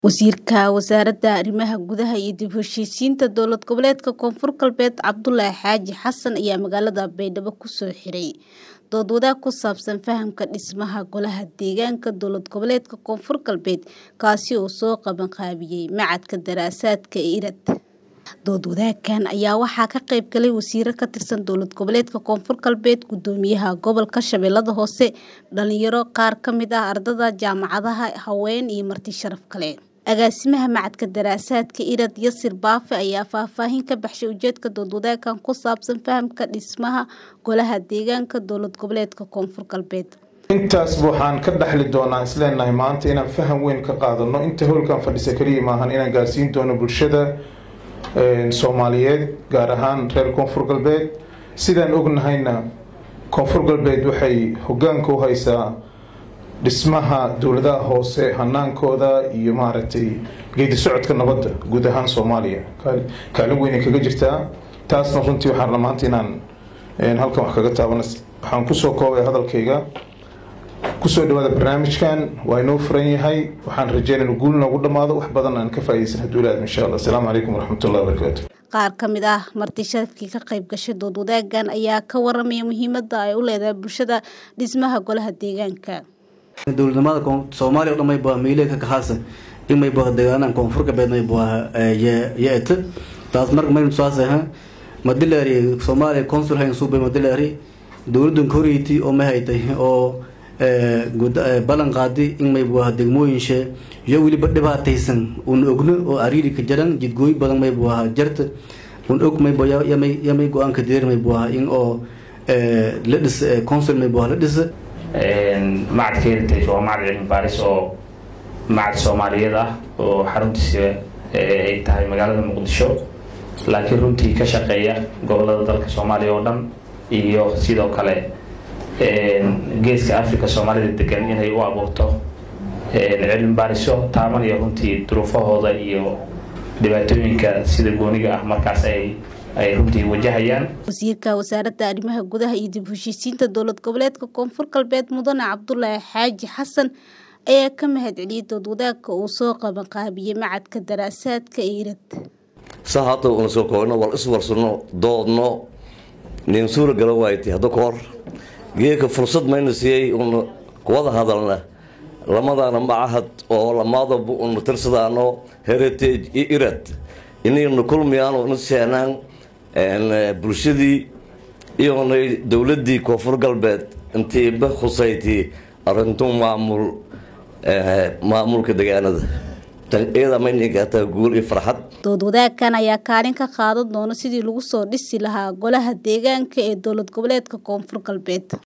Wasiirka Wasaaradda Arrimaha Gudaha iyo dib u heshiisiinta Dowlad Goboleedka Koonfur Galbeed Cabdulaahi Xaaji Xasan ayaa magaalada Baydhabo ku soo xiray dood wadaag ku saabsan fahamka dhismaha Golaha Deegaanka Dowlad Goboleedka Koonfur Galbeed kaasi oo soo qaban qaabiyay Machadka Daraasaadka ee IRAD. Dood wadaaggan ayaa waxaa ka qayb galay wasiiro ka tirsan Dowlad Goboleedka Koonfur Galbeed, Gudoomiyaha Gobolka Shabeellada Hoose, dhalinyaro, qaar ka mid ah ardayda jaamacadaha, haween iyo marti sharaf kale. Agaasimaha Machadka Daraasaadka IRAD Yasir Baafe ayaa faahfaahin ka baxshay ujeedka dood wadaaggan ku saabsan fahamka dhismaha Golaha Deegaanka Dowlad Goboleedka Koonfur Galbeed. intaasba waxaan ka dhaxli doonaa isleenahay maanta inaan faham weyn ka qaadano inta howlkan fadhisa keliya maahan inaan gaarsiin doono bulshada soomaaliyeed gaar ahaan reer koonfur galbeed sidaan ognahayna koonfur galbeed waxay hogaanka u haysaa dhismaha dowladaha hoose hanaankooda iyo maaragtay geedi socodka nabadda guud ahaan soomaaliya kaalin weynay kaga jirtaa taasna runtii waxaan rabaa maanta inaan halkan wax kaga taabana waxaan kusoo koobay hadalkayga kusoo dhawaada barnaamijkan waa inoo furan yahay waxaan rajeynaya inu guul noogu dhammaado wax badan aan ka faaidaysan hadduu ilaadmo insha allah asalaamu calaykum waraxmatullahi wabarakaatu qaar ka mid ah marti sharafkii ka qayb gashay dood wadaaggan ayaa ka waramaya muhiimadda ay u leedahay bulshada dhismaha golaha deegaanka dowladnimada soomaaliya o dhan mayba miile ka kahaasa in mayba deegaanaha koonfur galbeed mayba yeeta taas marka maynu tusaasah madilaari soomaaliya consul hayn suubay madilaari dowladdan koreyti oo ma haytay oo ballan qaadi in mayba degmooyinshe iyo weliba dhibaataysan un ogno oo ariiri ka jaran jidgooyi badan mayba jarta un og mayba yamay go-aanka direer mayba in oo la dhis consul mayba la dhisa macadka heritage waa macad cilmi baaris oo macad soomaaliyeed ah oo xaruntiisa ay tahay magaalada muqdisho laakiin runtii ka shaqeeya gobolada dalka soomaaliya oo dhan iyo sidoo kale geeska africa soomaalida degan inay u abuurto cilmi baariso taabanaya runtii duruufahooda iyo dhibaatooyinka sida gooniga ah markaas ay ay runtii wajahayaan wasiirka wasaaradda arrimaha gudaha iyo dib u heshiisiinta dowlad goboleedka koonfur galbeed mudane cabdulaahi xaaji xasan ayaa ka mahad celiyay dood wadaagka uu soo qaban qaabiyey macadka daraasaadka ee irad sa hadda una soo koobno wal iswarsanno doodno nin suura gala waaytay hadda kahor geeka fursad mayna siiyey una kuwada hadalna lamadaana macahad oo lamaadaba una tirsadaano heritage iyo irad inayna kulmiyaano na seenaan bulshadii iyona dowladii koonfur galbeed intiiba khusaytii arintu maamul maamulka degaanada iyada maynigataa guul iyo farxad dood wadaagkan ayaa kaalin ka qaadan doona sidii lagu soo dhisi lahaa golaha deegaanka ee dowlad goboleedka koonfur galbeed